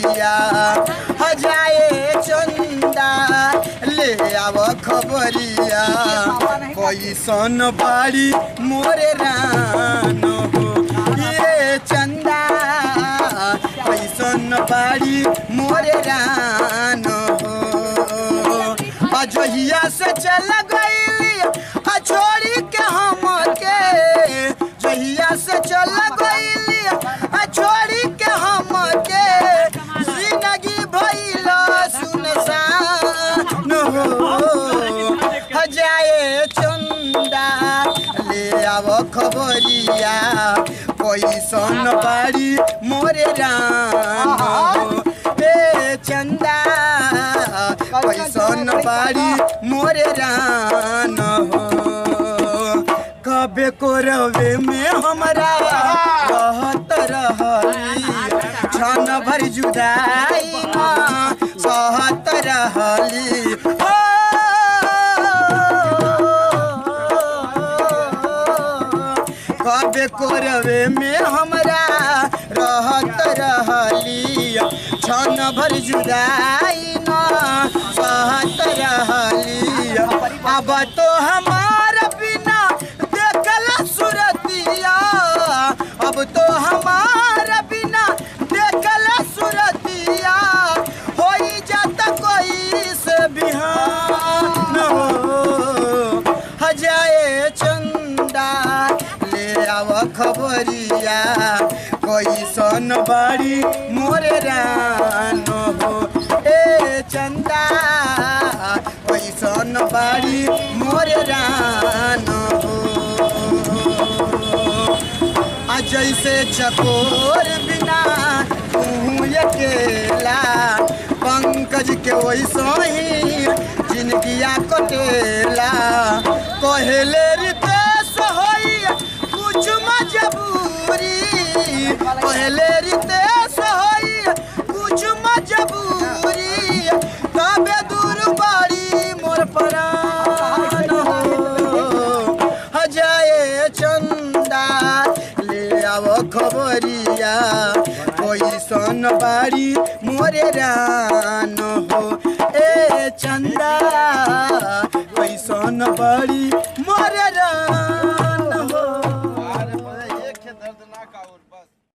खबरिया हजाए चंदा ले आव खबरिया कैसन बाड़ी मोरे रान हो ये चंदा कैसन बाड़ी मोरे रान हो अजहिया से चल गईली आ छोड़ी के हम के जहिया से चल गईली आ छोड़ी के हम के जिंदगी भइल सुनसान हो जाए चंदा ले आव खबरिया कैसन बाड़ी मोरे रान हो ए चंदा कैसन बाड़ी मोरे रान हो कबे को रवे में हमरा रहत रहली क्षण भर जुदाई न सहत रहली हो कबे कोरवे में हमरा रहत रहली क्षण भर जुदाई न सहत रहली अब तो हमार बिना देखल सुरतिया अब तो हमार बिना देखल सुरतिया होई जात कोई से बिहान हो हजाए चंदा ले आव खबरिया कैसन बाड़ी मोरे रान हो ए चंदा कैसन बाड़ी मोरे रान हो आ जैसे चकोर बिना तू अकेला पंकज के वैसो ही जिंदगिया कटेला कहले रितेश होई कुछ मजबूरी कहले रितेश होई कुछ मजबूरी तबे दूर बाड़ी मोर परान हो हजाए चंदा ले आव खबरिया कैसन बाड़ी मोरे रान हो ए चंदा कैसन बाड़ी मोरे रान